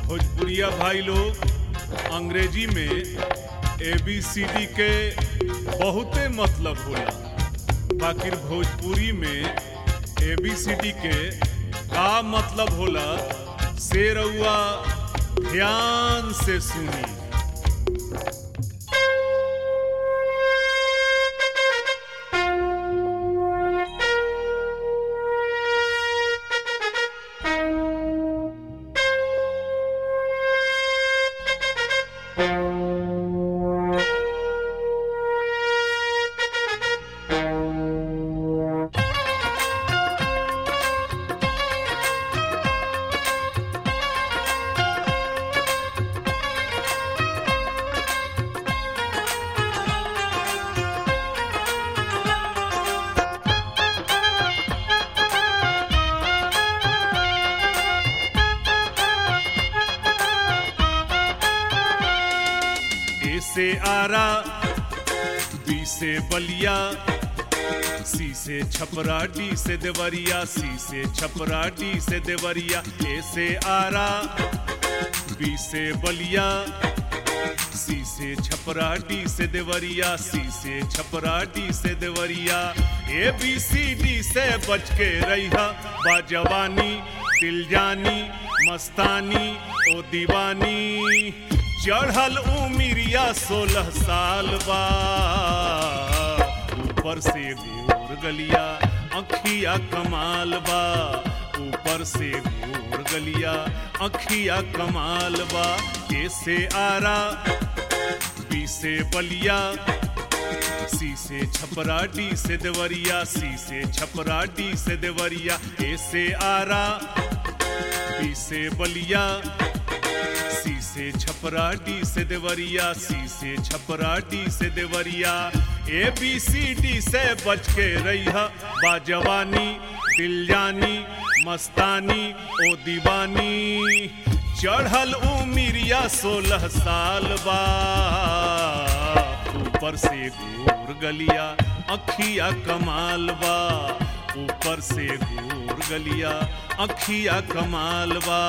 भोजपुरिया भाई लोग अंग्रेजी में ए बी सी डी के बहुते मतलब होला बाकी भोजपुरी में ए बी सी डी के का मतलब होला से रउआ ध्यान से सुनी ए से आरा बी से बलिया सी से छपरा डी से देवरिया सी से छपरा डी से देवरिया ए से आरा बी से बलिया सी से छपरा डी से देवरिया सी से छपरा डी से Deoria A B C D से बच के रहिया बाजवानी दिल जानी मस्तानी ओ दीवानी चढ़ल उमिरिया सोलह साल बा ऊपर से गोर गलिया अखिया कमाल बा ऊपर से गोर गलिया अखिया कमाल बा ऐसे आरा बी से बलिया सी से छपरा डी से देवरिया सी से छपरा डी से देवरिया ऐसे आरा बी से बलिया सी से छपरा डी से देवरिया सी से छपरा डी से Deoria A B C D से बच के रहिया बाजवानी दिल जानी मस्तानी ओ दीवानी चढ़ल उमिरिया सोलह साल बा ऊपर से गोर गलिया अखिया कमाल बा ऊपर से गोर गलिया अखिया कमाल बा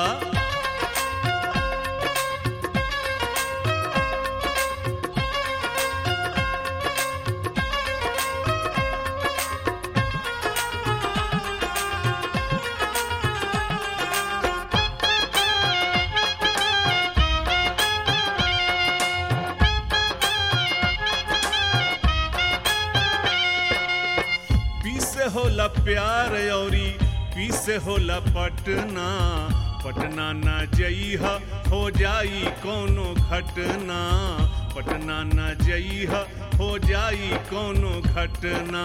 पी से होला प्यार औरी पी से होला पटना पटना ना जइहा हो जाई कोनो घटना पटना ना जइहा हो जाई कोनो घटना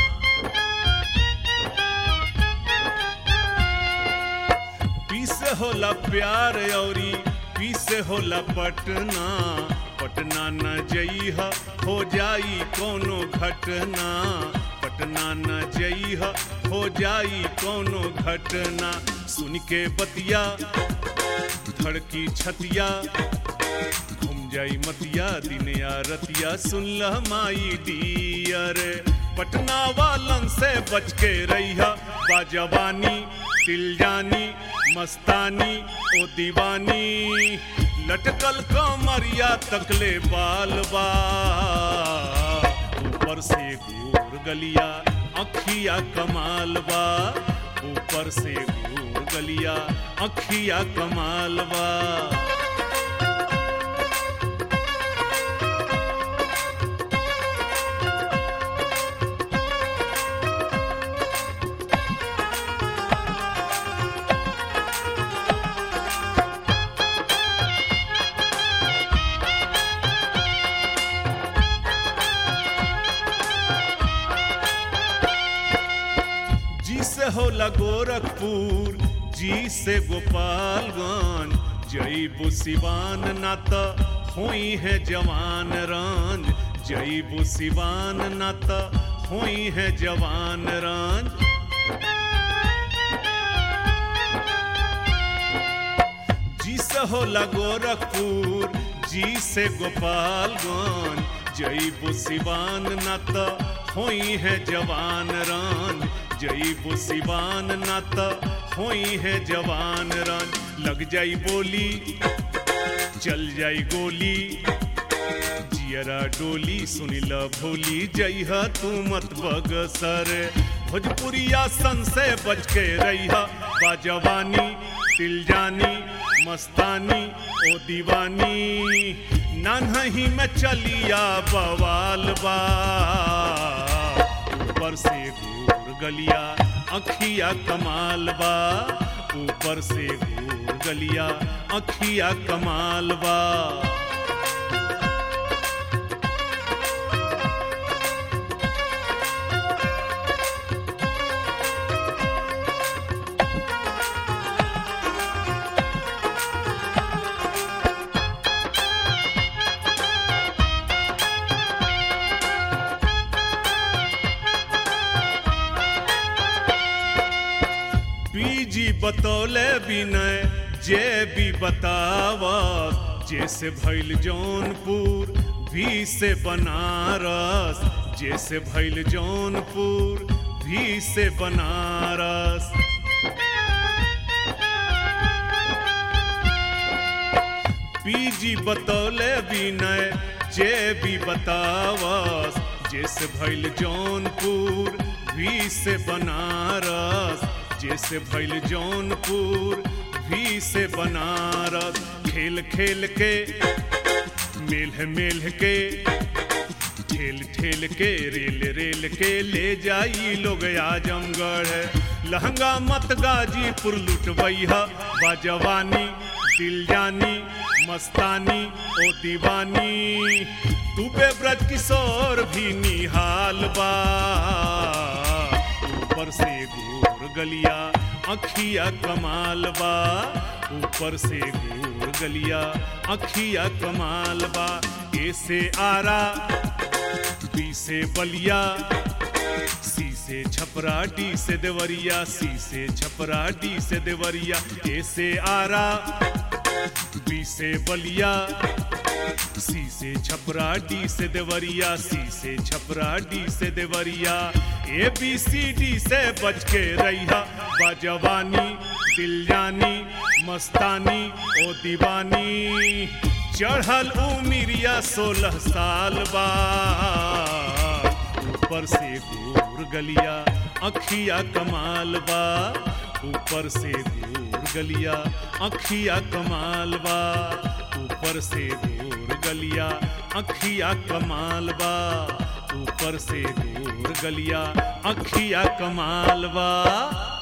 पी से होला प्यार औरी पी से होला पटना पटना न जइहा हो जाई कोनो घटना पटना न जइहा हो जाई कोनो घटना सुन के बतिया धड़की छतिया घूम जाई मतिया दिन या रतिया सुन ल माई डियर पटना वालन से बच के रहिया बाजवानी दिल जानी मस्तानी ओ दीवानी लटकल कमरिया तकले बाल बा ऊपर से गोर गलिया अखिया कमाल बा ऊपर से गोर गलिया अखिया कमाल बा जी से होला गोरखपुर जी से गोपालगंज जईबू सिवान ना त होई है जवान रंज जईबू सिवान ना त होई है जवान रंज जी से होला गोरखपुर जी से गोपालगंज जईबू सिवान ना त होई है जवान रंज जईबू सिवान ना त होई है जवान रंज लग जाई बोली चल जाई गोली जियरा डोली सुनिल भोली जइह तू मत बगसर भोजपुरिया सन से बच के रही बाजवानी दिल जानी मस्तानी ओ दीवानी नानही में चलिया बवाल बा ऊपर से घूर गलिया अखिया कमाल बा ऊपर से घूर गलिया अखिया कमाल बा बीजी बतौले विनय जे भी बतावत जैसे भैल जौनपुर भी से बनारस जैसे भैल जौनपुर भी से बनारस पीजी बतौले विनय जे भी बतावस जैसे भैल जौनपुर भी से बनारस जैसे भैल जौनपुर भी से बनारस खेल खेल के मेल मेल के ठेल ठेल के रेल रेल के ले जाई लोग आजमगढ़ लहंगा मत गाजीपुर लुटबैहा बाजवानी दिल जानी मस्तानी ओ दीवानी तू बेब्रज किशोर भी निहाल बा ऊपर से घूर गलिया अखिया कमाल बा ऊपर से घूर गलिया अखिया कमाल बा ऐसे आरा बी से बलिया सी से छपरा डी से देवरिया सी से छपरा डी से देवरिया ऐसे आरा बी से बलिया सी से छपरा डी से देवरिया सी से छपरा डी से Deoria A B C D से बच के रहिया बाजवानी दिल जानी मस्तानी ओ दीवानी चढ़ल उमिरिया सोलह साल बा ऊपर से घूर गलिया अखिया कमाल बा ऊपर से घूर गलिया अखिया कमाल बा ऊपर से घूर गलिया अखिया कमाल बा ऊपर से घूर गलिया अखिया कमाल बा